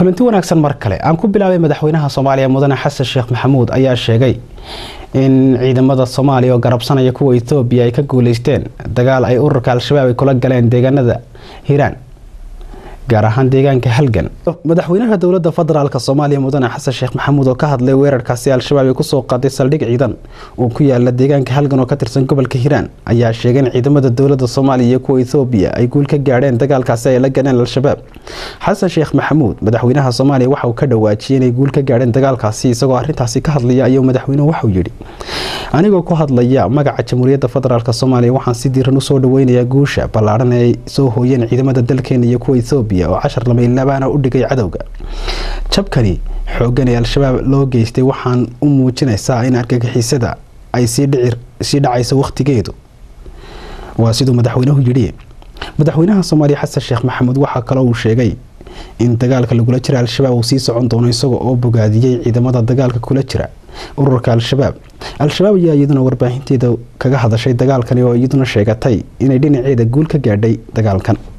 kulanti wanaagsan mar kale aan ku bilaabay madaxweynaha soomaaliya mudane xasan sheekh maxamuud ayaa sheegay in ciidamada soomaaliya oo garabsanaya kuwa ethoobiya ay ka guuleysteen dagaal ay ururka al-shabaab ay kula galeen deegaanada hiiraan gaar ahaan deegaanka halgan madaxweynaha dowlada federaalk soomaaliya mudane xasan sheekh maxamuud oo ka hadlay weerarkaasi al-shabaab ay kusoo qaaday saldhig ciidan oo ku yaala deegaanka halgan oo ka tirsan gobolka hiiraan ayaa sheegay in ciidamada dowlada soomaaliya iyo kuwa ethoobiya ay guul ka gaadheen dagaalkaasi ay la galeen al-shabaab xasan sheekh maxamuud madaxweynaha soomaaliya waxa uu ka dhawaajiyay inay guul ka gaadheen dagaalkaasi isagoo arintaasi ka hadlaya ayuu madaxweynuhu waxuu yidhi anigoo ku hadlaya magaca jamhuuriyadda federaalk soomaaliya waxaan si diiran usoo dhaweynayaa guusha ballaadhan ee ay soo hooyeen ciidamada dalkeena iyo kuwa ethoobiya oo cashar lamaylabaana u dhigay cadowga jabkani xooggan ee al-shabaab loo geystay waxaan u muujinaysaa in argagixisada ay sii dhacayso wakhtigeedu waa siduu madaxweynuhu yidhi madaxweynaha soomaaliya xasan sheekh maxamuud waxaa kaloo uu sheegay in dagaalka lagula jira al-shabaab uu sii socon doono isaga oo bogaadiyey ciidamada dagaalka kula jira ururka al-shabaab al-shabaab ayaa iyaduna warbaahinteeda kaga hadashay dagaalkani oo iyaduna sheegatay inay dhinaceeda guul ka gaadhay dagaalkan